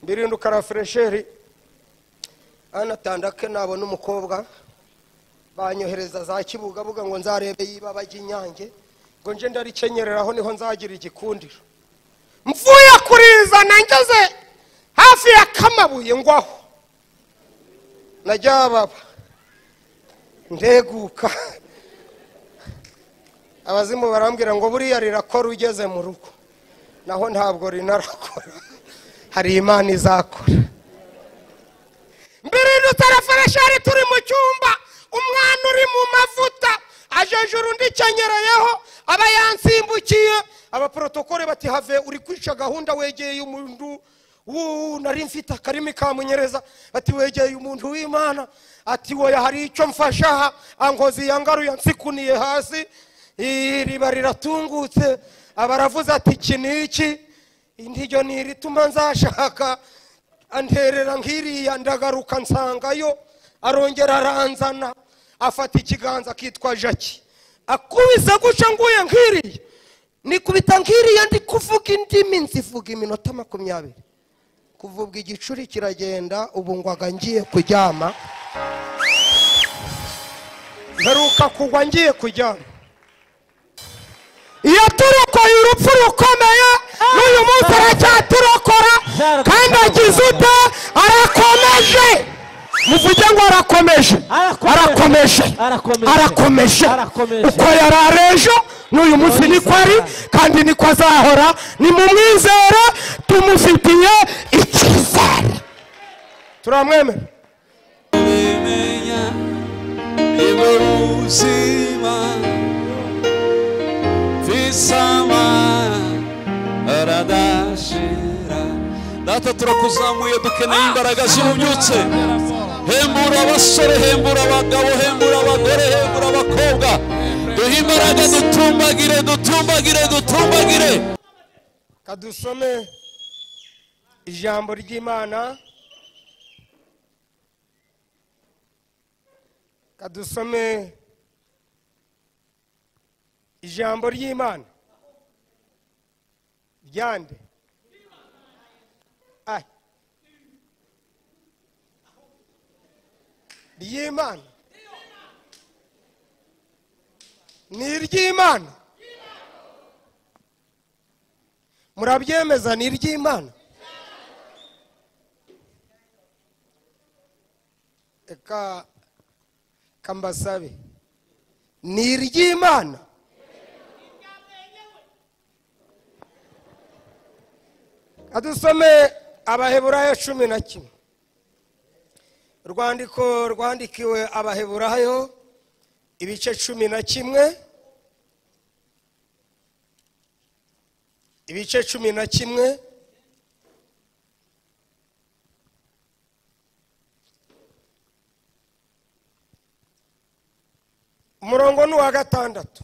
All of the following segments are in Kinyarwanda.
ndirinduka na furesheri hano atandake nabona umukobwa banyohereza za kibugabuga ngo nzarebe yiba bajya inyange ngo nje ndarikenyereraho niho nzagira igikundiro mvuye kurizana ngeze hafi ya kamabuye ngwaho najyababa ndeguka abazimu barambwira ngo buriya rirakora ugeze mu rugo naho ntabwo rinarakora hari imana izakora mbere dutarafuresheri turi mu cyumba umwana uri mu mavuta ajejura undi cenyereyeho aba yansimbukiye abaporotokore bati have uri kwica gahunda wegeye umuntu wuu nari mfite akarimi kamunyereza ati wegeye umuntu w'imana ati woya hari icyo mfasha aha ankozi yangaruye ansikuniye hasi iriba riratungutse aba aravuze ati iki ni iki intiyo ni irituma nzashaka anterera nk'iriya ndagaruka nsangayo arongera aranzana afata ikiganza akitwa jaki akubise guca nguye nk'iriya nikubita nk'iriya ndi kuvuga indimi nzivuga iminota makumyabiri kuvubwa igicuri kiragenda ubu ngwaga ngiye kuryama mperuka kugwa ngiye kuryama iyo turokoye urupfu rukomeye n'uyu munsi aracyaturokora kandi agize ute arakomeje muvuge ngo arakomeje arakomeje arakomeje uko yari ari ejo n'uyu munsi niko ari kandi niko azahora ni mu mwizere tumufitiye icyizere turamwemera ubimenya niwe buzima visama aradashira data turakuzamuye dukeneye imbaraga z'ububyutse hembura abasore hembura abagabo hembura abagore hembura abakobwa duhe imbaraga dutumbagire dutumbagire dutumbagire kadusome ijambo ry'imana kadusome ijambo ry'imana ryande Ai. ry'imana ni iry'imana murabyemeza ni iry'imana reka kambasabe ni iry'imana adusome abaheburayo cumi na kimwe urwandiko rwandikiwe abaheburayo ibice cumi na kimwe ibice cumi na kimwe umurongo ni uwa gatandatu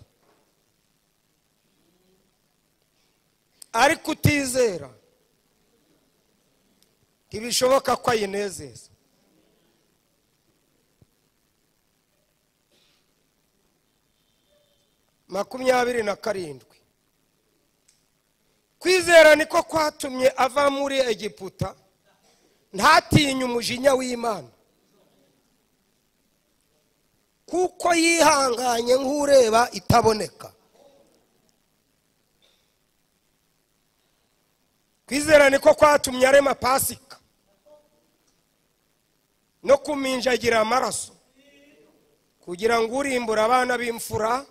ariko utizera ntibishoboka ko ayinezeza makumyabiri na karindwi kwizera niko kwatumye ava muri egiputa ntatinye umujinya w'imana kuko yihanganye nk'ureba itaboneka kwizera niko kwatumye arema pasika no kuminjagira amaraso kugira ngo urimbura abana b'imfura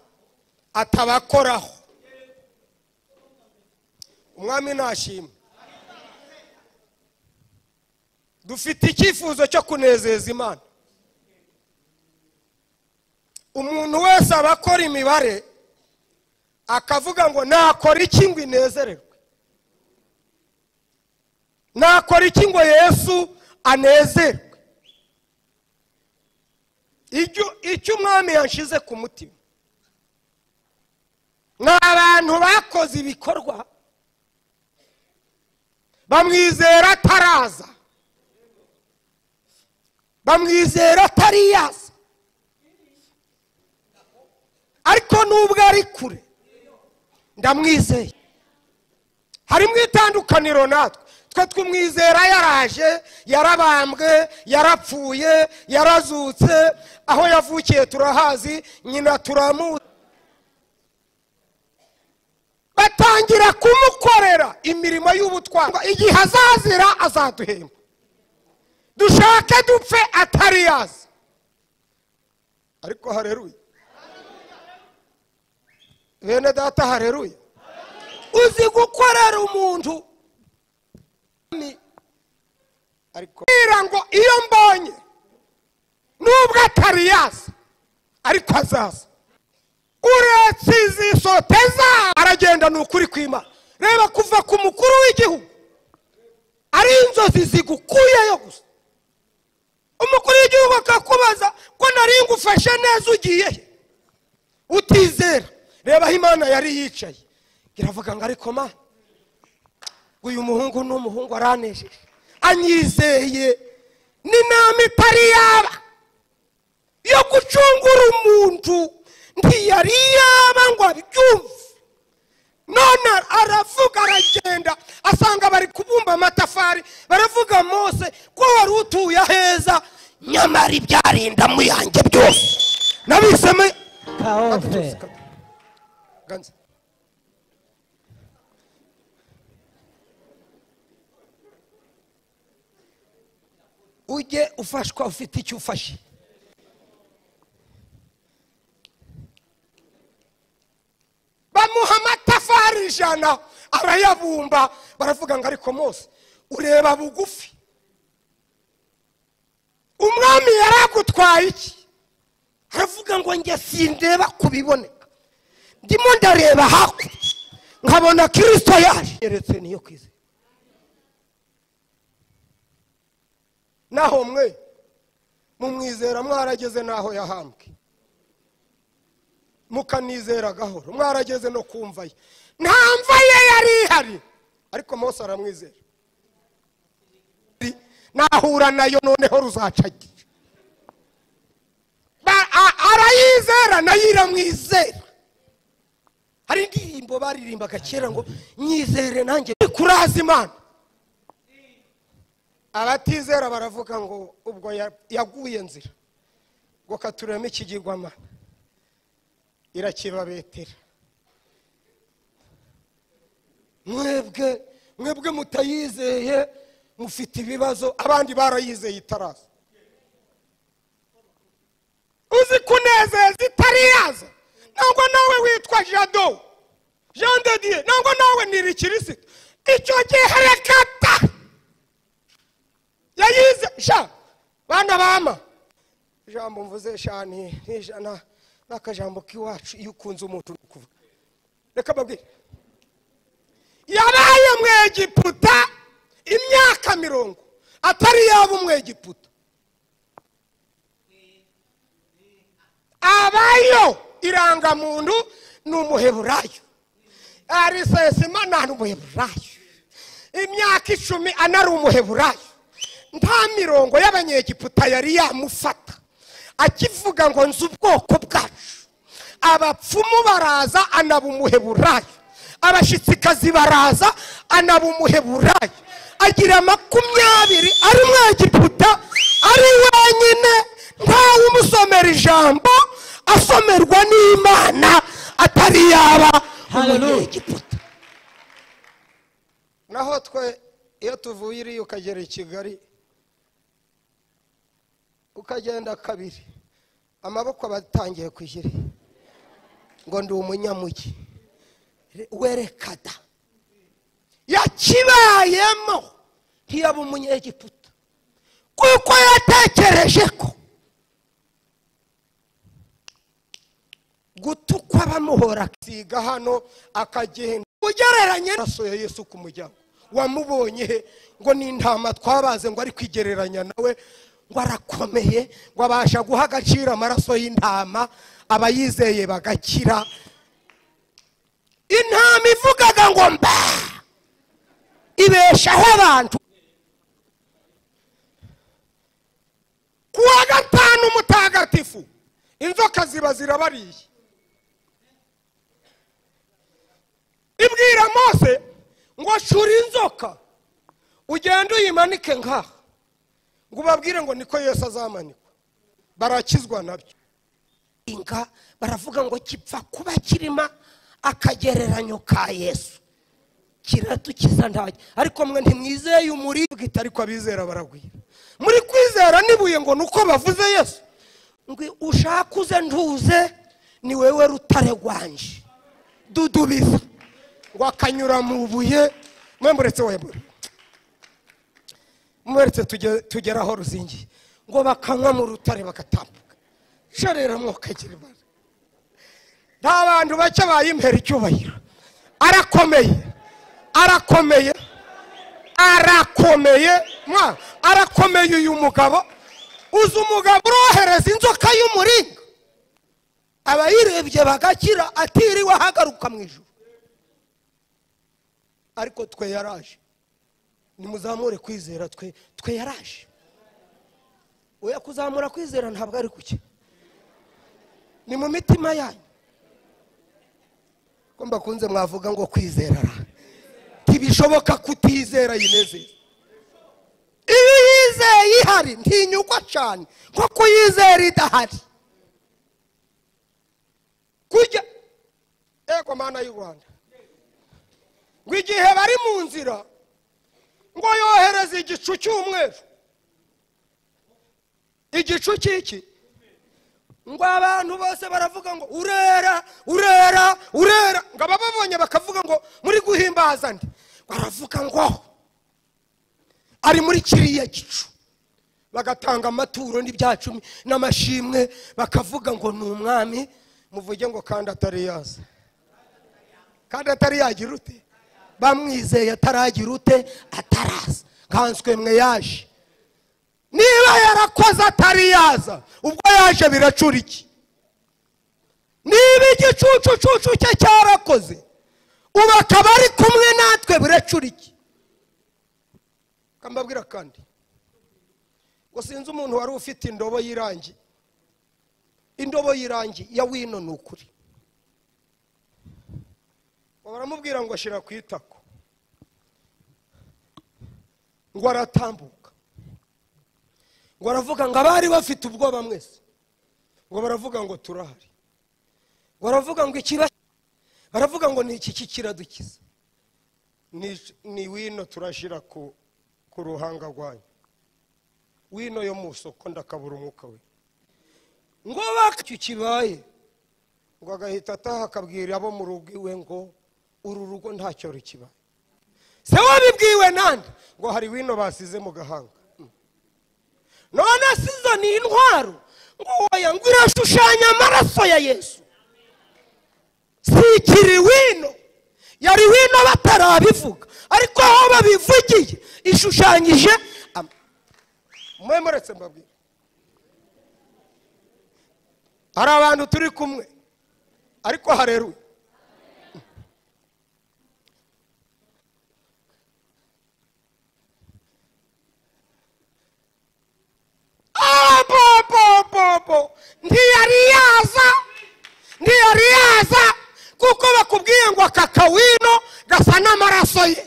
atabakoraho umwami ntashimwe dufite icyifuzo cyo kunezeza imana umuntu wese aba akora imibare akavuga ngo nakora iki ngo inezererwe nakora iki ngo yesu anezerwe Icyo- icyo umwami yashize ku mutima ni abantu bakoze ibikorwa bamwizera ataraza bamwizera atariyaza ariko nubwo ari kure ndamwizeye harimo itandukaniro natwe twe tw'umwizera yaraje yarabambwe yarapfuye yarazutse aho yavukiye turahazi nyina turamuzi batangira kumukorera imirimo y'ubutwari igihe azazira azaduhemba dushake dupfe atari yazi ariko hareruye bene data hareruye uzi gukorera umuntu ni- ariko mbwira ngo iyo mbonye nubwo atari yaza ariko azaza uretse izi sote za aragenda ni ukuri kwima reba kuva ku mukuru w'igihugu ari inzozi zigukuyeyo gusa umukuru w'igihugu akakubaza ko nari ngufashe neza ugiye he utizera reba aho imana yari yicaye iravuga ngo ariko mana uyu muhungu ni umuhungu aranejeje anyizeye n'inama itari yaba yo gucungura umuntu ntiyari yaba ngo abyumve none aravuga aragenda asanga bari kubumba amatafari baravuga mose ko wari utuye aheza nyamara ibyarindamu yanjye byose nabisemo kaofe Ganze. ujye ufashwa ufite icyo ufashe bamuha amatafari ijana arayabumba baravuga ngo ariko mose ureba bugufi umwami yaragutwaye iki aravuga ngo njye sindeba kubiboneka ndimo ndareba hakurya nkabona kirisito yaje yeretse niyo kwizera naho mwe mumwizera mwarageze n'aho yahambwe mukanizera gahoro mwarageze no kumva ye nta mva ye yari ihari ariko mose aramwizera nahura nayo noneho ruzacagira Ba- a- arayizera nayo iramwizera hari indirimbo baririmbaga kera ngo nyizere nanjye kuraza imana abatizera baravuga ngo ubwo ya- yaguye nzira ngo katuremo ikigirwama irakibabetera mwebwe mwebwe mutayizeye mufite ibibazo abandi barayizeye itaraza uzi kunezeza itari yaza ntabwo nawe witwa jado jean de dieu ntabwo nawe ni kirisito icyo gihe rekata yayize sha bana bama ijambo mvuze sha ni ni ijana ni akajambo k'iwacu iyo ukunze umuntu uri kuvuga reka babwire yabaye umwegiputa imyaka mirongo atari yaba umwegiputa abayo irangamuntu ni umuheburayo arisesima ni umuheburayo imyaka icumi anari umuheburayo nta mirongo y'abanyegiputa yari yamufata akivuga ngo nzi ubwoko bwacu abapfumu baraza anaba umuheburayo abashyitsikazi baraza anaba umuheburayo agira makumyabiri ari umwegiputa ari wenyine ntawe umusomera ijambo asomerwa n'imana atari yaba Hallelujah. umunyegiputa naho twe iyo tuvuye iriya ukagera i kigali ukagenda kabiri amaboko aba atangiye kwishyira ngo ndi umunyamugi Re- werekada yakibayemo ntiyaba umunyegiputa kuko yatekereje ko gutukwa bamuhora siga hano akagenda ugereranye n'amaraso ya yesu ku muryango wamubonye he ngo ni intama twabaze ngo ari kwigereranya nawe ngo arakomeye ngo abasha guha agaciro amaraso y'intama abayizeye bagakira intama ivugaga ngo mba ibeshaho abantu ku wa gatanu mutagatifu inzoka ziba zirabariye ibwira mose ngo shura inzoka ugende uyimanike nk'aha ngo ubabwire ngo niko yesu azamanikwa barakizwa nabyo inka baravuga ngo kipfa kuba kirima akagereranyo ka yesu kiratukiza ntajya ariko mwe ntimwizeye umuriro ariko abizera baragwira muri kwizera n'ibuye ngo ni uko bavuze yesu ngo ushaka uze ntuze ni wewe rutare rwanje dudubiza ngo akanyura mu buye mwe muretse we muretse tuge- tugere aho ruzingiye ngo bakanywa mu rutare bagatambuka sha rero mwokagira imana nta bantu bake bayimpera icyubahiro arakomeye arakomeye arakomeye mwa arakomeye uyu mugabo uzi umugabo urohereza inzoka y'umuringa abayirebye bagakira atiriwe ahagaruka mu ijoro ariko twe yaraje nimuzamure kwizera twe twe yaraje oya kuzamura kwizera ntabwo ari kuki ni mu mitima yanyu ko mbakunze mwavuga ngo kwizera ra. ntibishoboka kutizera yinezeza iyo yizeye ihari ntinyugwa cyane nko kuyizera idahari kujya ego mana y'u rwanda ngo igihe bari mu nzira ngo yohereze igicu cy'umweru igicu cy'iki ngo abantu bose baravuga ngo urera urera urera ngo abababonye bakavuga ngo muri guhimbaza ndi baravuga ngo ari muri kiriya gicu bagatanga amaturo n'ibyacumi n'amashimwe bakavuga ngo ni umwami muvuge ngo kandi atari yaza kandi atari yagira ute bamwizeye ataragira ute ataraza nkanswe mwe yaje niba yarakoze atari yaza ubwo yaje biracura iki niba igicucucucu cye cyarakoze ubu akaba ari kumwe natwe biracura iki kambabwira kandi ngo sinzi umuntu wari ufite indobo y'irangi indobo y'irangi ya wino ni ukuri ngo baramubwira ngo ashyira ku itako ngo aratambuka ngo aravuga ngo abari bafite ubwoba mwese ngo baravuga ngo turahari ngo baravuga ngo ikiba baravuga ngo ni iki kikiradukiza Ni- ni wino turashyira ku ku ruhanga rwanyu wino yo mu isoko ndakabura umwuka we ngo bakicyo kibaye ngo agahita ataha akabwira abo mu rugo iwe ngo uru rugo ntacyo rukiba se wabibwiwe nande ngo hari wino basize mu gahanga Mm. none asize ni intwaro ngo oya ngo irashushanya amaraso ya yesu sikiri wino yari wino batarabivuga ariko aho babivugiye ishushanyije am- mwe muretse mbabwira hari abantu turi kumwe ariko hareruye abobobobo ntiyari yaza ntiyari yaza kuko bakubwiye ngo aka kawino gasa n'amaraso ye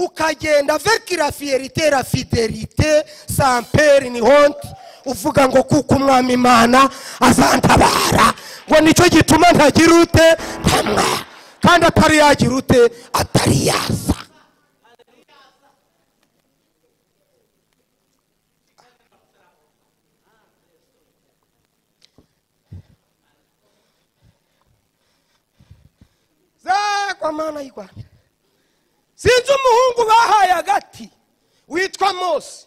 ukagenda vekira fiyerite la fidelite samperi ni honte uvuga ngo kuko umwami imana azantabara ngo nicyo gituma ntagira ute ntamwa kandi atari yagira ute atari yaza za kwa mana y'u rwanda sinzi umuhungu bahaye agati witwa mose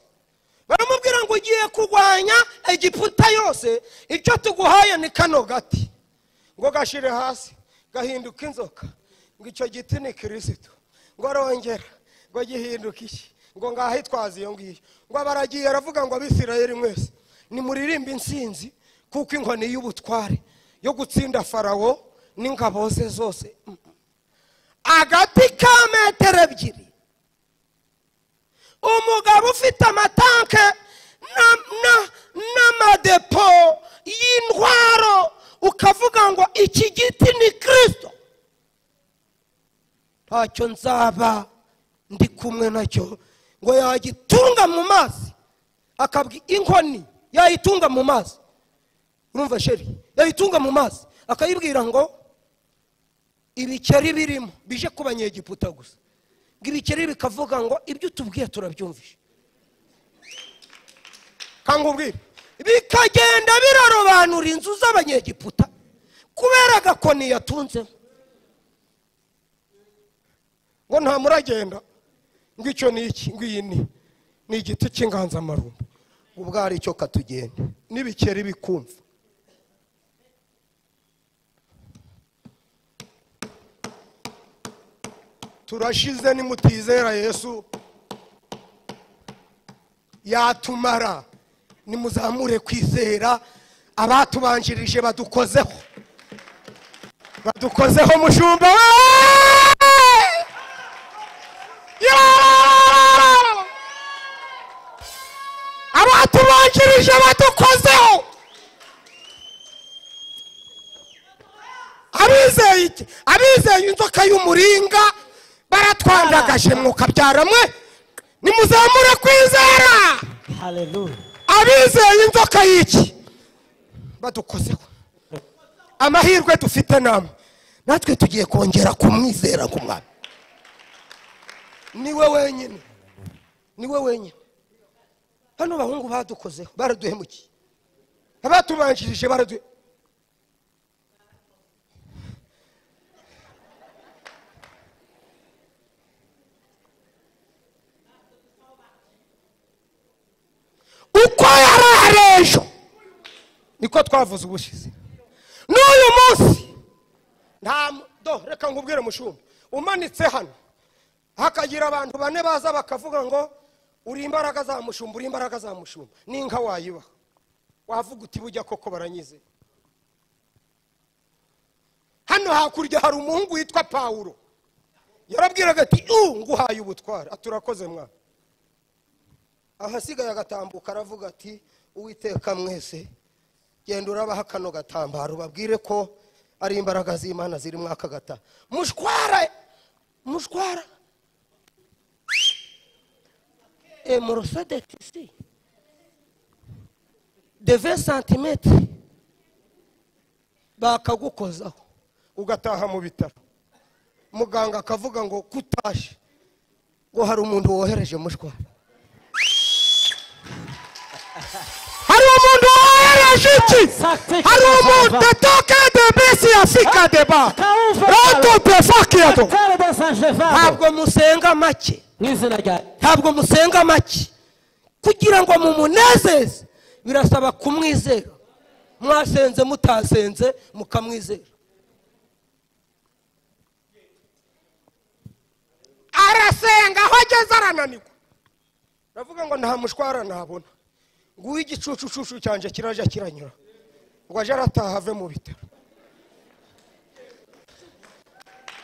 baramubwira ngo ugiye kurwanya egiputa yose icyo tuguhaye ni kano gati ngo gashyire hasi gahinduka inzoka ngo icyo giti ni kirisito ngo arongera ngo gihinduka iki ngo ngahitwaze iyo ngiyo ngo baragiye aravuga ngo abisirayeli mwese nimuririmbe insinzi kuko inkoni y'ubutware yo gutsinda farawo n'ingabo ze zose Mm. agati ka metero ebyiri umugabo ufite amatanke na- na- n'amadepo y'intwaro ukavuga ngo iki giti ni kirisito ntacyo nzaba ndi kumwe nacyo ngo yagitunga mu mazi akabwi inkoni yayitunga mu mazi urumva sheri yayitunga mu mazi akayibwira ngo ibikeri birimo bije kuba nyegiputa gusa ngo ibikeri bikavuga ngo ibyo utubwiye turabyumvishe kangubwire bikagenda birarobanura inzu z'abanyegiputa kubera agakoni yatunzemo ngo nta muragenda ngo icyo ni iki ngo iyi ni ni igiti cy'inganzamarumbo ngo ubwo ari cyo katugenda n'ibikeri bikumva turashize nimutizera yesu yatumara nimuzamure kwizera abatubanjirije badukozeho badukozeho mushumba we Yeah! abatubanjirije badukozeho abizeye iki abizeye inzoka y'umuringa baratwandagaje mwukabyara mwe nimuzamure kwizera Hallelujah. abizeye inzoka y'iki badukozeho amahirwe dufite namwe natwe tugiye kongera kumwizera ku mwami niwe wenyine niwe wenyine hano bahungu badukozeho baraduhemukiye abatubanjirije baraduhe uko yari ari ejo niko twavuze ubushize n'uyu munsi nta mu- do reka nkubwire mushumba umanitse hano hakagira abantu bane baza bakavuga ngo uri imbaraga za mushumba uri imbaraga za mushumba n'inka wayibaha wavuga uti bujya koko baranyize hano hakurya hari umuhungu witwa pawulo yarabwiraga ati u nguhaye ubutware aturakoze mwana ahasigaye agatambuka aravuga ati uwiteka mwese genda urabaha kano gatambaro babwire ko ari imbaraga z'imana ziri muri aka gata mushwara mushwara e morosadeti si deve santimetero bakagukozaho ugataha mu bitaro muganga akavuga ngo kutashe ngo hari umuntu wohereje mushwara hari umuntu wohereje iki hari umuntu detoke de bisi ya fika de ba roto de fakiyado Terrible San Stefano. ntabwo musenga make Mu izina rya ntabwo musenga make kugira ngo mumunezeze birasaba kumwizera mwasenze mutasenze mukamwizera arasenga aho ageze arananirwa ndavuga ngo nta mushwara nabona nguhe igicucucucu cyanjye kirajya kiranyura ngo aje arataha ave mu bitaro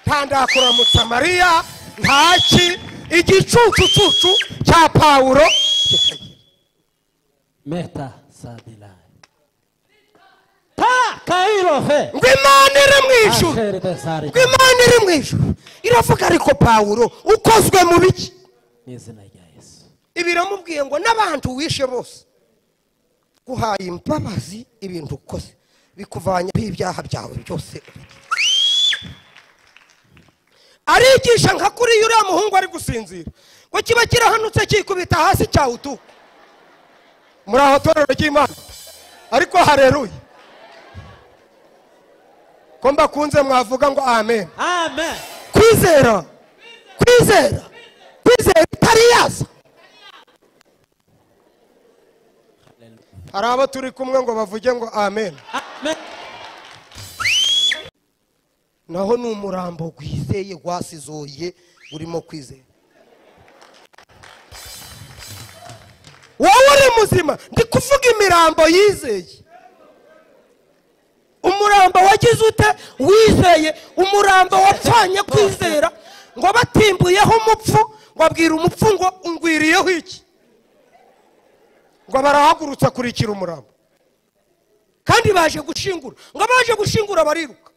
nta ndakuramutsa mariya ntaki igicucucucu cya pawulo kikagira Meta Sadila. Ta Kairo fe. ngo imana iri mu ijuru Terrible Sari. ngo imana iri mu ijuru iravuga ariko pawulo ukozwe mu biki Mu izina rya Yesu. ibi iramubwiye ngo n'abantu wishe bose guhaye imbabazi ibintu ukoze bikuvanyaho ibyaha byawe byose arigisha nka kuri uriya muhungu ari gusinzira ngo kiba kirahanutse kikubita hasi cyawutuka muri aho torero ry'imana ariko hareruye ko mbakunze mwavuga ngo amen Amen. kwizera kwizera kwizera itari yaza hari abo turi kumwe ngo bavuge ngo amen Amen. naho ni umurambo gwizeye gwasizoye urimo kwizera wowe uri muzima ndi kuvuga imirambo yizeye umurambo wagize ute wizeye umurambo wapfanye kwizera ngo batimbuyeho umupfu ngo abwira umupfu ngo ungwiriyeho iki ngo barahagurutse akurikira umurambo kandi baje gushingura ngo baje gushingura bariruka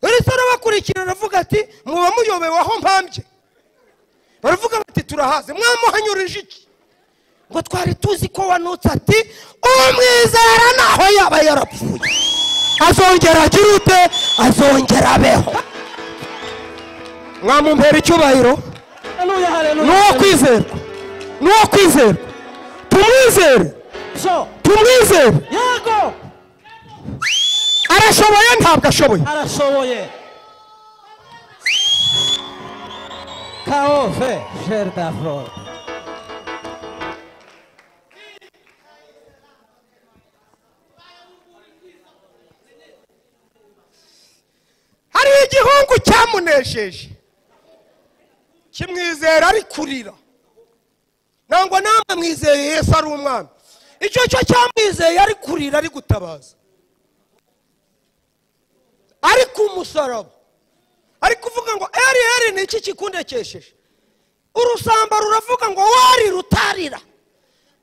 uri se arabakurikira aravuga ati muba muyobewe aho mpambye baravuga bati turahaze mwamuhanyurije iki ngo twari tuzi ko wanutse ati umwizera naho yaba yarapfuye azongera agire ute azongera abeho mwamumpera icyubahiro Hallelujah, hallelujah. ni uwo kwizerwa ni uwo kwizerwa tumwizere So, tumwizere yego arashoboye ntabwo ashoboye arashoboye kaove jerda flore hari igihungu cyamunesheje kimwizera ari kurira nangwa namwe mwizeye yesu ari umwami icyo cyo cyamwizeye ari kurira ari gutabaza ari ku musaraba ari kuvuga ngo eri eri ni iki kikundekesheje urusamba ruravuga ngo wari rutarira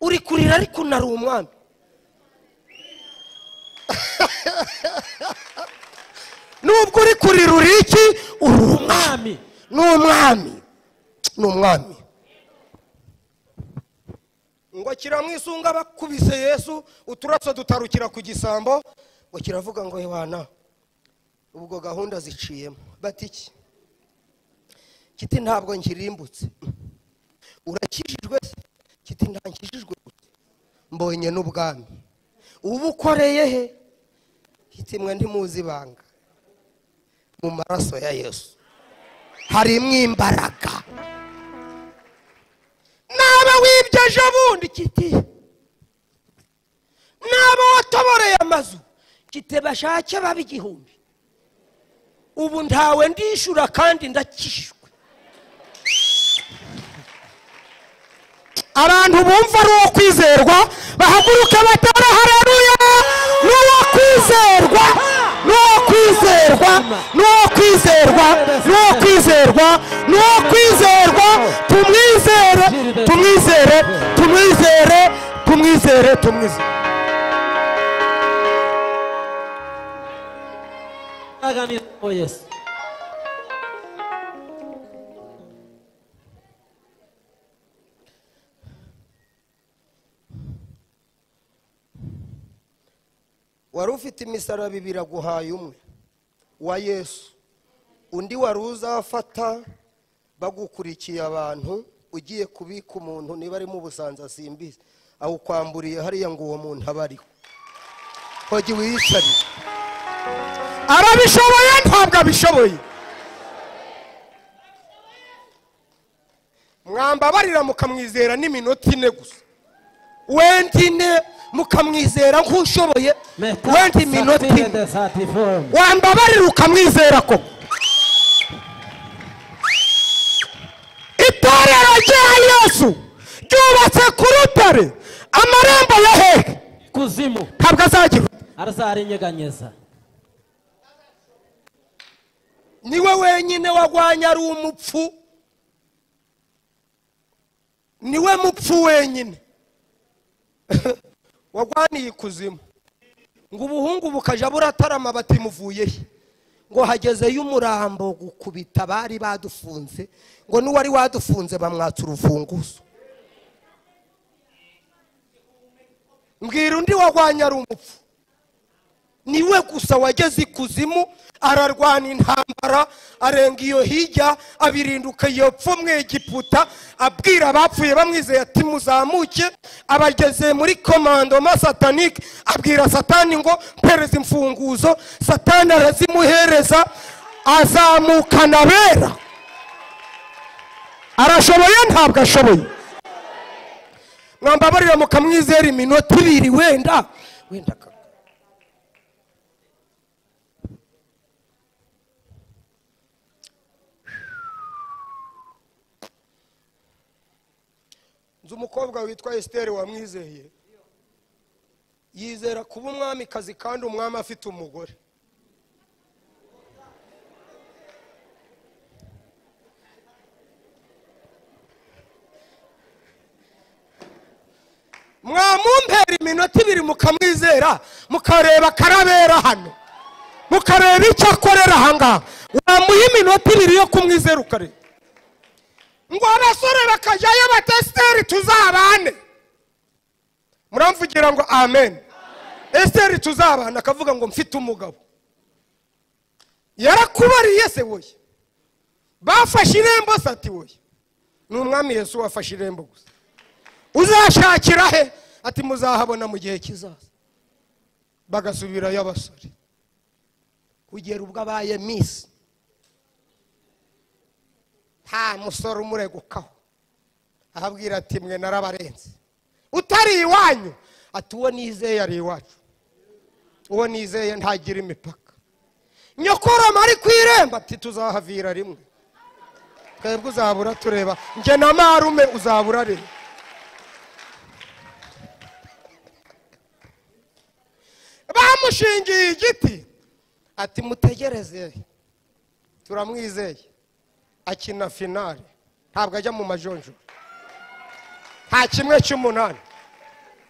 uri kurira ariko unari umwami nubwo uri kurira uri iki uri umwami mwami ni umwami ni umwami ngo kiramwisunga bakubise yesu uturaso dutarukira ku gisambo ngo kiravuga ngo yohana ubwo gahunda ziciyemo bati iki kiti ntabwo nkirimbutse urakijijwe se kiti ntankijijwe gusa mbonye n'ubwami ubu ukoreye he kiti mwe ntimuzi ibanga mu maraso ya yesu harimo imbaraga naba wibye ejo bundi kiti naba watoboreye amazu kiti bashake babe igihumbi ubu ntawe ndishyura kandi ndakishwe abantu bumva ari uwo kwizerwa bahaguruke batera hareruya ni uwo kwizerwa ni uwo kwizerwa ni uwo kwizerwa ni uwo kwizerwa ni uwo kwizerwa tumwizere tumwizere tumwizere tumwizere tumwizere aganirizo yesu wari ufite imisaraba ibiri aguhaye umwe wa yesu undi wari uzafata bagukurikiye abantu ugiye kubika umuntu niba ari mu busanza simbizi awukwamburiye hariya ngo uwo muntu aba ariho hogi wiyicarire arabishoboye ntabwo abishoboye mwambabarira mukamwizera n'iminota ine gusa wenda ine mukamwizera nk'ushoboye meta wenda iminota ine satire de satifome wambabarira ukamwizera ko itorero rya yesu ryubatse ku rutare amarembo ya hehe kuzimu ntabwo azagira azarinyeganyeza niwe wenyine wagwanya ari umupfu niwe mupfu wenyine wagwaniye ikuzimu ngo ubuhungu bukaja buratarama bati muvuye he ngo hagezeyo umurambo gukubita bari badufunze ngo n'uwari wadufunze bamwatsa urufunguzo mbwira undi wagwanya ari umupfu niwe gusa wageze ikuzimu ararwana intambara arenga iyo hirya abirinduka iyo pfa umwegiputa abwira abapfuye bamwizeye ati muzamuke abageze muri komandoma satanike abwira satani ngo mpereza imfunguzo satani arazimuhereza azamukana abera arashoboye ntabwo ashoboye mwambabarira mukamwizera iminota ibiri wenda wenda kaka nzi umukobwa witwa esiteri wamwizeye yizera kuba umwamikazi kandi umwami afite umugore mwamumpera iminota ibiri mukamwizera mukareba karabera hano mukareba icyo akorera ahangaha wamuha iminota ibiri yo kumwizera ukareba ngo abasore bakajyayo batesiteri tuzabane muramvugira ngo amen esiteri tuzabana akavuga ngo mfite umugabo yarakubariye se woye bafashe irembo se ati woye ni umwami yesu wafashe irembo gusa uzashakira he ati muzahabona mu gihe kizaza bagasubirayo abasore kugera ubwo abaye misi nta musore umuregukaho ahabwira ati mwe narabarenze utari iwanyu ati uwo nizeye ari iwacu uwo nizeye ntagira imipaka nyokoroma ari ku irembo ati tuzahavira rimwe twebwe uzabura tureba njye na marume uzabura rimwe bamushingiye igiti ati mutegereze turamwizeye akina finale ntabwo ajya mu majonjora nta kimwe cy'umunani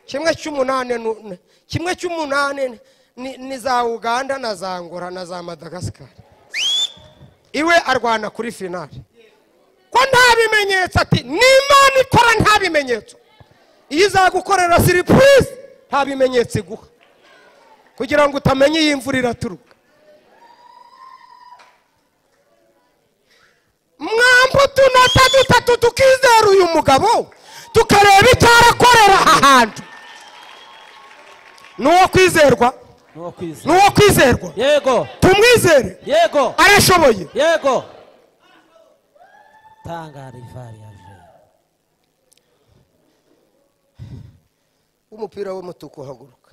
kimwe cy'umunani nu- n- kimwe cy'umunani ni- ni, ni za uganda na za ngora na za madagasikari iwe arwana kuri finale ko nta bimenyetso ati n'imana ikora nta bimenyetso iyo izagukorera siripurize nta bimenyetso iguha kugira ngo utamenya iyi mvura iraturuka mwambu utunota dutatu tukizera uyu mugabo tukareba icyo arakorera aha hantu ni uwo kwizerwa ni uwo ni kwizera uwo kwizerwa yego tumwizere yego arashoboye yego tangara ivari yaje umupira w'umutuku uhaguruka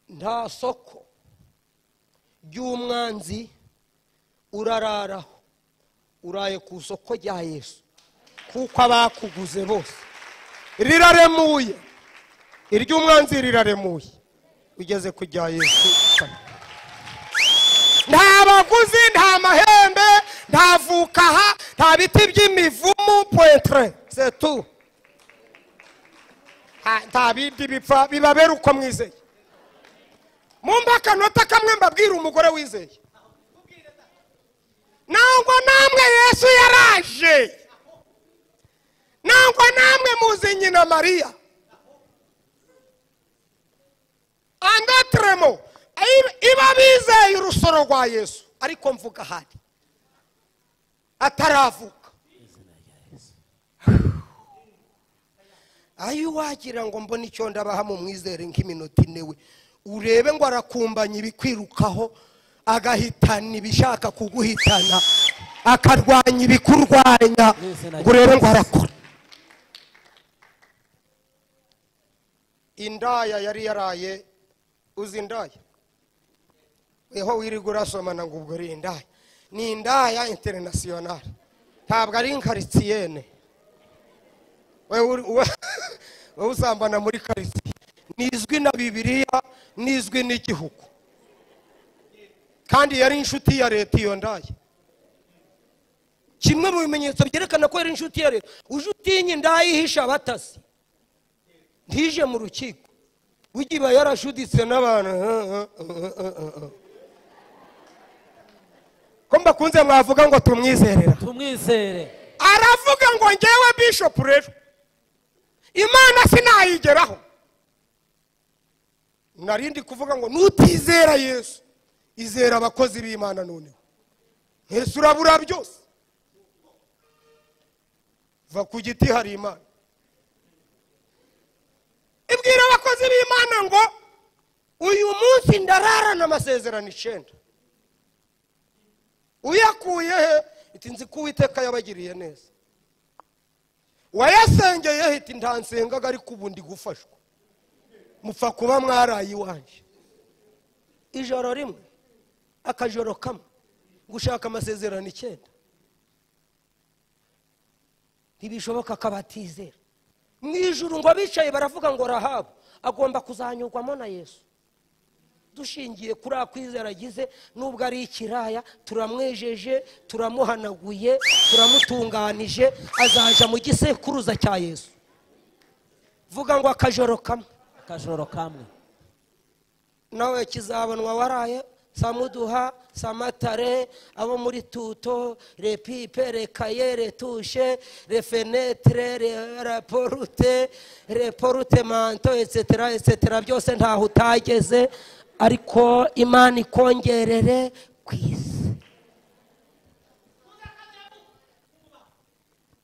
nta soko ry'umwanzi urararaho uraye ku isoko rya yesu kuko abakuguze bose riraremuye iry'umwanzi riraremuye ugeze ku rya yesu nta baguzi nta mahembe nta vukaha nta biti by'imivumu pointre setu nta bindi bipfa bibabera uko mwizeye mumbe akanota kamwe mbabwira umugore wizeye nangwa namwe yesu yaraje nangwa namwe muzi nyina mariya andatremo iba- iba bizeye urusoro rwa yesu ariko mvuga ahari ataravuka ayo wagira ngo mbone icyo ndabaha mu mwizere nk'iminota ine we urebe ngo arakumbanya ibikwirukaho agahitana ibishaka kuguhitana akarwanya ibikurwanya ngo urebe ngo arakora indaya yari yaraye uzi indaya weho wirirwa urasomana ngo ubwo uri indaya ni indaya interinasiyonari ntabwo ari nkaritiyene wowe uri- wowe- wowe usambana muri karitiye nizwi na bibiliya nizwi n'igihugu kandi yari inshuti ya leta iyo ndaya kimwe mu bimenyetso byerekana ko yari inshuti ya leta uje utinya indaya ihisha abatasi ntije mu rukiko ujya iba yarashuditse n'abantu ko mbakunze mwavuga ngo tumwizerera tumwizere aravuga ngo ngewe bishop rero imana sinayigeraho narindi kuvuga ngo nutizera yesu izera abakozi b'imana noneho yesu urabura byose va ku giti hari imana ibwira abakozi b'imana ngo uyu munsi ndararana amasezerano icyenda uyakuye he iti nzi ko uwiteka yabagiriye neza wayasengeye he iti ntansengaga ariko ubu ndi gufashwa mupfa kuba mwaraye iwanjye ijoro rimwe akajoro kamwe gushaka amasezerano icyenda ntibishoboka akabatizera mu ijuru ngo abicaye baravuga ngo rahabu agomba kuzanyurwamo na yesu dushingiye kuri akwizera agize nubwo ari ikiraya turamwejeje turamuhanaguye turamutunganije azaja mu gisekuruza cya yesu vuga ngo akajoro kamwe akajoro kamwe nawe kizabonwa waraye samuduha samatare abo muri tuto repipe rekaye retushe refenetre re- raporute reporute manto etc etc byose ntaho utageze ariko imana ikongerere ku isi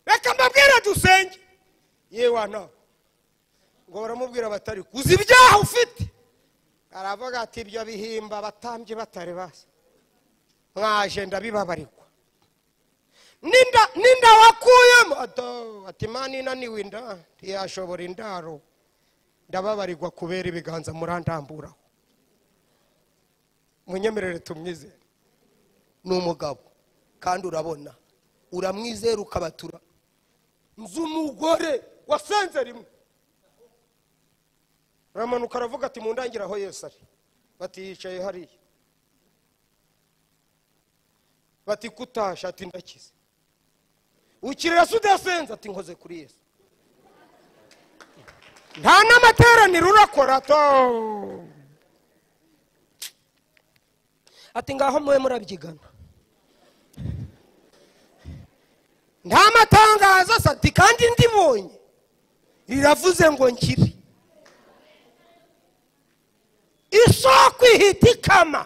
reka mbabwire dusenge yewana ngo baramubwira batari uzi ibyaha ufite aravuga ati ibyo bihimba batambye batari basi mwaje ndabibabarirwa n'inda n'inda wakuyemo Ato, ati imana inaniwe inda ntiyashobora indaro ndababarirwa kubera ibiganza murandamburaho munyemerere tumwizere ni umugabo kandi urabona uramwizera ukabatura nzi umugore wasenze rimwe aramanuka aravuga ati mundangire aho yesu ari bati yicaye hariya bati kutasha ati ndakize ukirira se udasenze ati nkoze kuri yesu nta n'amateraniro urakora to ati ngaho mube murabyigana nta matangazo asa ati kandi ndibonye riravuze ngo nkiri isoko ihita ikama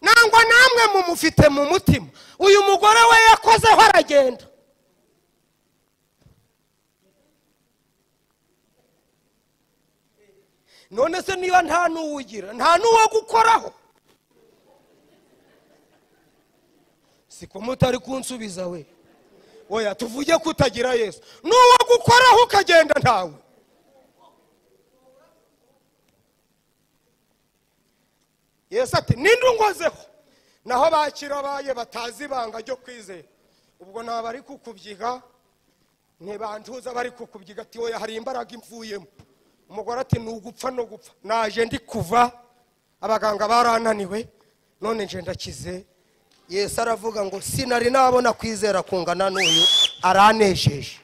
nangwa namwe mumufite mu mutima uyu mugore we yakozeho aragenda none se niba nta n'uwugira nta n'uwo gukoraho siko mutari kunsubiza we oya tuvuge ko utagira yesu n'uwo gukoraho ukagenda ntawe yesu ati ninde ungozeho naho bakirabaye batazi ibanga ryo kwizera ubwo naba bari kukubyiga ntibantuza bari kukubyiga ati oya hari imbaraga imvuyemo umugore ati ni ugupfa no gupfa naje ndi kuva abaganga barananiwe none nje ndakize yesu aravuga ngo sinari nabona kwizera kungana n'uyu aranejeje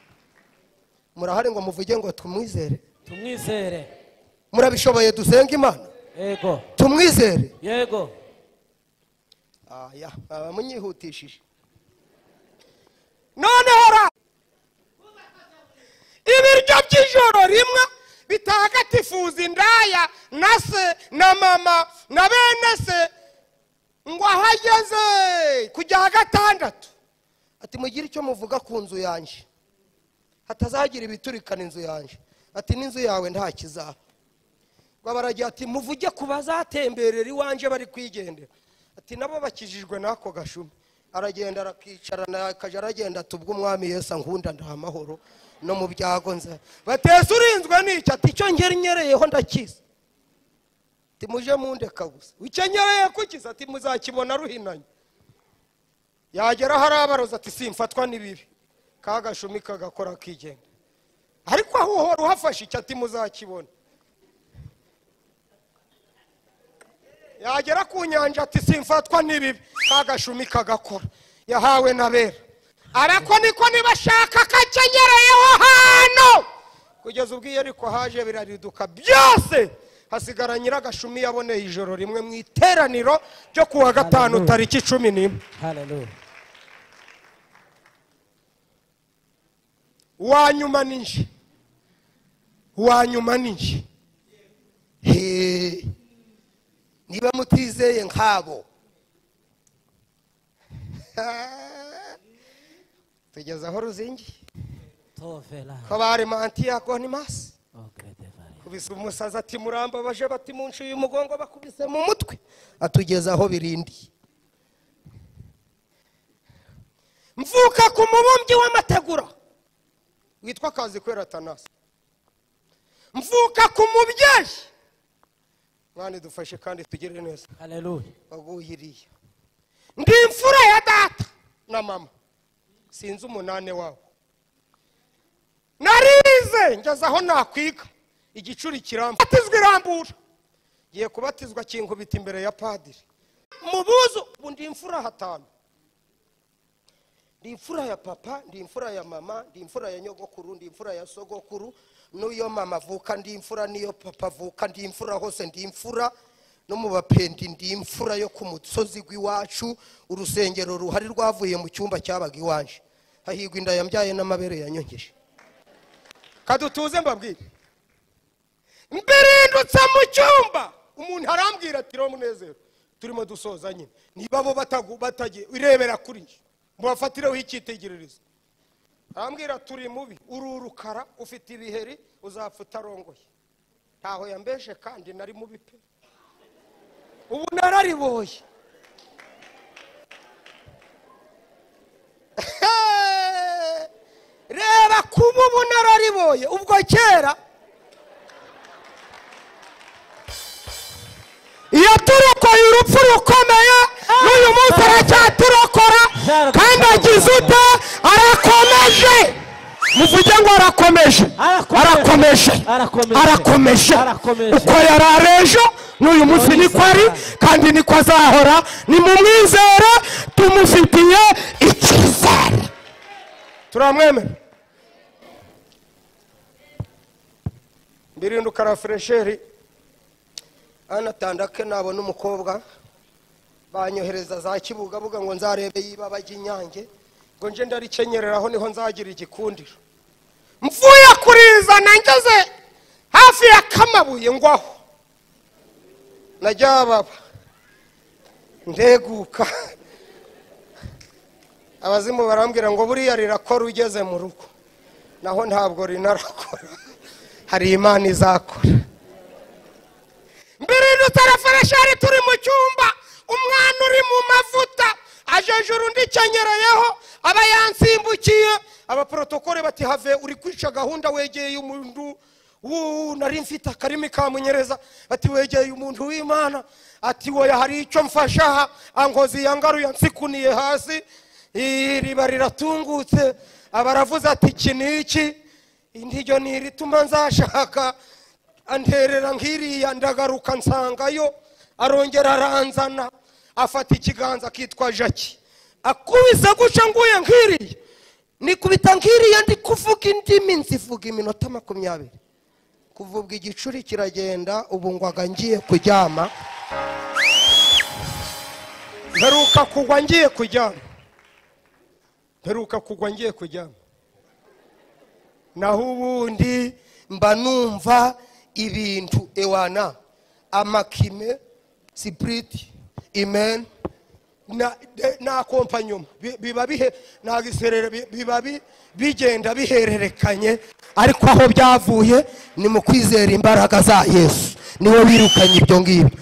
murahari ngo muvuge ngo tumwizere tumwizere murabishoboye dusenga imana yego tumwizere yego aya baba munyihutishije noneho ra ibiryo by'ijoro rimwe bitagatifuza indaya na se na mama na bene se ngo aho ageze kujya gatandatu ati mugire icyo muvuga ku nzu yanjye hatazagira ibiturikana inzu yanjye ati n'inzu yawe nta kizaba ngo baragira ati muvuge ku bazatemberera iwanjye bari kwigendera ati nabo bakijijwe n'ako gashumi aragenda arakicarana akajya aragenda ati ubwo umwami yesu ankunda nta amahoro no mu byago nza batese urinzwe n'icyo ati icyo ngeri nyereyeho ndakiza ati muje mundeka gusa icyo nyereye kukiza ati muzakibona ruhinanye yagera hari abaroza ati simfatwa n'ibibi ka gashumi kagakora akigenga ariko aho uhora uhafashe icyo ati muzakibona yagera ku nyanja ati simfatwa n'ibibi kagashumi kagakora yahawe na bera arako niko nibashaka kacenyereyeho hano kugeza ubwo iyo ariko haje birariduka byose hasigara nyiragashumi yaboneye ijoro rimwe mu iteraniro ryo ku wa gatanu Hallelujah. tariki cumi n'imwe haleluya uwa nyuma ni nje uwa nyuma ni nje He. niba mutizeye nk'abo tugeze aho ruzingiye tovera ko bari mantiya konimasi ogredevare kubisa umusazi ati muramba baje bati munshi uyu mugongo bakubise mu mutwe atugeza aho birindiye mvuka ku mubumbyi w'amategura witwa kazi kwera tanasi mvuka ku mubyeyi mwana dufashe kandi tugire neza haleluya waguhiriye ndi imfura ya data na mama sinzi umunane wabo narize ngeze aho nakwiga igicuri kiramba batizwa irambura ngiye kubatizwa kinkubita imbere ya padiri mu buzu ubu ndi imfura hatanu ndi imfura ya papa ndi imfura ya mama ndi imfura ya nyogokuru ndi imfura ya sogokuru n'iyo mama avuka ndi imfura n'iyo papa avuka ndi imfura hose ndi imfura no mu bapendi ndi imfura yo ku musozi w'iwacu urusengero ruhari rwavuye mu cyumba cyabaga iwanje hahigwa inda yambyaye n'amabere yanyongeje kadutuze mbabwire mberendutse mu cyumba umuntu arambwira ati rero munezero turimo dusoza nyine niba bo batagu- batagiye irebera kuri njye mubafatireho icyitegererezo arambwira turi mubi uri urukara ufite ibiheri uzapfa utarongoye ntaho yambeshe kandi nari mubi pe ubu narariboye reba kuba ubu narariboye ubwo kera yaturokoye urupfu rukomeye n'uyu munsi aracyaturokora kandi agize ute arakomeje muvuge ngo arakomeje Arakomeje. arakomeje Arakomeje. arakomeje Arakomeje. uko yari ari ejo n'uyu munsi None niko ari se- kandi niko azahora nimumwizere tumufitiye icyizere turamwemera mbirinduka rafuresheri anatandake nabona umukobwa banyohereza za kibugabuga ngo nzarebe yiba bajya inyange ngo nje ndarikenyereraho niho nzagira igikundiro mvuye kurizana ngeze hafi ya kamabuye ngwaho najyababa ndeguka abazimu barambwira ngo buriya rirakora ugeze mu rugo naho ntabwo rinarakora hari imana izakora mbirindutse referesheri turi mu cyumba umwana uri mu mavuta ajejura undi icyenyereyeho aba yansimbukiye abaporotokore bati have uri kwica gahunda wegeye umuntu wuu nari mfite akarimi kamunyereza bati wegeye umuntu w'imana ati woya hari icyo mfasha aha ankozi yangaruye ansikuniye hasi iriba riratungutse aba aravuze ati iki ni iki ntiryo ni irituma nzashaka anterera nk'iriya ndagaruka nsangayo arongera aranzana afata ikiganza akitwa jaki akubise guca nguye nk'iriya nikubita nk'iriya ndi kuvuga indimi nzivuga iminota makumyabiri kuvubwa igicuri kiragenda ubu ngwaga ngiye kuryama mperuka kugwa ngiye kuryama mperuka kugwa ngiye kuryama naho ubundi mba numva ibintu ewana amakime sipuriti imeni na de- na kompanyuma Bi- biba bihe ntabwo iserera bi- biba bi- bigenda bihererekanye ariko aho byavuye ni mu kwizera imbaraga za yesu niwe wirukanye ibyo ngibyo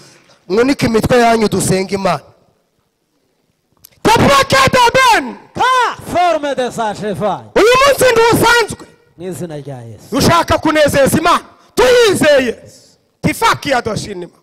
mwunike imitwe yanyu dusenga imana topakadabeni ka forme de sa cheval uyu munsi ntiwusanzwe n'izina rya yesu ushaka kunezeza imana tuyizeye tifaki ya doshinima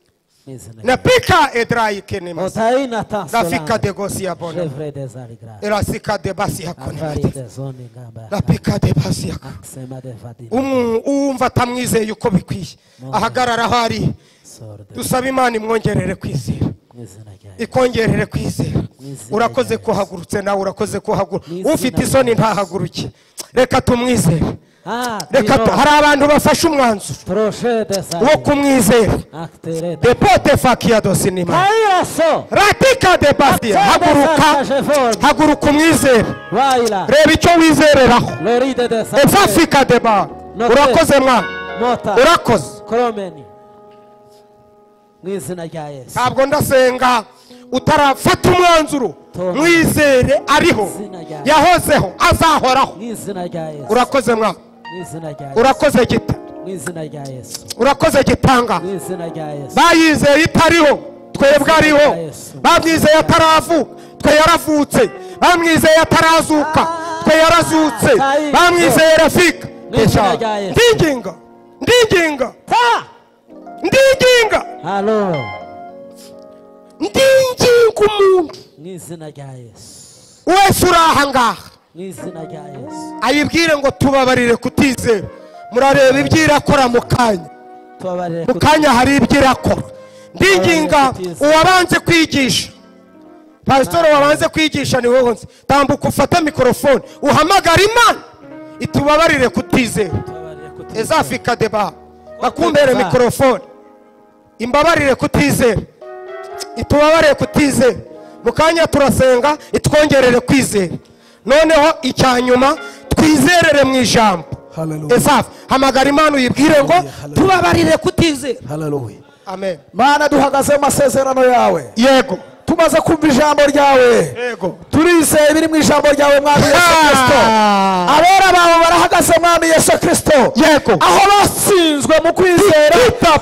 n'izina rya na pika edrayikenima otaina rafika tasolanga de gosi ya bona chevre des arigra erasika de basi ya kona afari de zone ngamba rafika de basi ya kona aksema de fatima Umu- uwumva atamwizeye uko bikwiye ahagarara aho ari sorde dusaba imana imwongerere kwizera n'izina rya yesu ikongerere kwizera Mwizera urakoze Yesu. ko uhagurutse nawe urakoze ko uhaguruka Mwizera ufite isoni Yesu. ntahaguruke reka tumwizere ah reka tu- tino hari abantu bafashe umwanzuro proche de sa wo kumwizera actere de depote fakia dosinima kaira so ratika de basia haguruka haguruka umwizere Waila, reba icyo wizereraho Loride de Sante, efafika de ba urakoze mwana Mota, urakoze Kromeni. Mu izina rya Yesu. ntabwo ndasenga utarafata umwanzuro mwizere ariho yahozeho azahoraho Mu izina rya Yesu. urakoze mwana Mu izina rya Yesu. urakoze gita Mu izina rya Yesu. urakoze gitanga Mu izina rya Yesu. bayizeye itariho twebwe ariho bamwizeye ataravuka twe yaravutse bamwizeye atarazuka twe yarazutse bamwizeye rafika ndinginga ndinginga Ta! ndinginga Halo. ndinginga umuntu Mu izina rya Yesu. wese uri aha ngaha Mu izina rya Yesu. ayibwire ngo tubabarire kutizera murareba ibyo irakora mu kanya Tubabarire mu kanya hari ibyo irakora ndinginga uwabanze kwigisha pasitori wabanze kwigisha ni wowe nzi tambuka ufate mikorofone uhamagara imana itubabarire kutizera Tubabarire kutizera. ezafika deba bakumbere mikorofone imbabarire kutizera itubabarire kutizera mu kanya turasenga itwongerere kwizera noneho icya nyuma twizerere mu ijambo Hallelujah. esafu hamagara imana uyibwire ngo Hallelujah, hallelujah. tubabarire kutizera haleluya amen mana duhagaze mu masezerano yawe yego tumaze kumva ijambo ryawe yego turizeye ibiri mu ijambo ryawe mwami yesu kirisito Ah. abera bawe barahagaze mwami yesu kirisito Yego. aho batsinzwe mu kwizera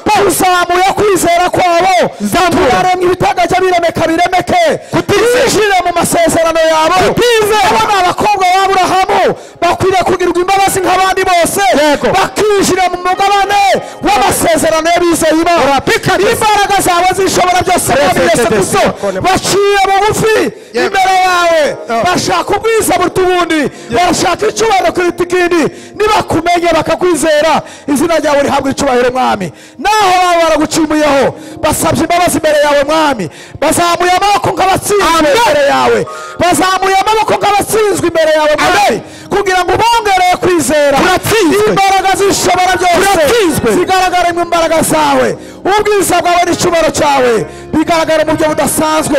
tuzamuye kwizera kwabo Zamura. turaremwa ibitajya biremeka biremeke tujire mu masezerano yabo abona abakobwa b'aburahamu bakwiriye kugirirwa imbabazi nk'abandi bose Yego. bakinjira mu mugabane w'amasezerano y'abizeye imana Urapika desi. imbaraga zawe zishobora byose mwami Urapika yesu desi. kirisito baciye bugufi Yego. imbere yawe Oh. bashaka ubwiza buruta ubundi barashaka icyubahiro kuruta ikindi nibakumenye bakakwizera izina ryawe rihabwa icyubahiro mwami naho baba baragucumuyeho basabye imbabazi imbere yawe mwami bazamuye amaboko nk'abatsinzwe imbere yawe bazamuye amaboko nk'abatsinzwe imbere yawe mwami kugira ngo ubongereye kwizera imbaraga z'ishobora byose zigaragara mu mbaraga zawe ubwiza bwawe n'icyubahiro cyawe bigaragara mu buryo budasanzwe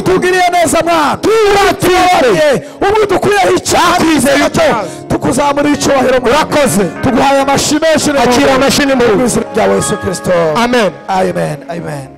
tugiriye neza mwana turatubariye ubwo dukwiyeho icyaha n'icyaha cyo tukuzamurira icyubahiro murakoze tuguhaye amashyi menshi Akira amashyi ni mu rugo. mu izina rya yesu kirisito amen amen amen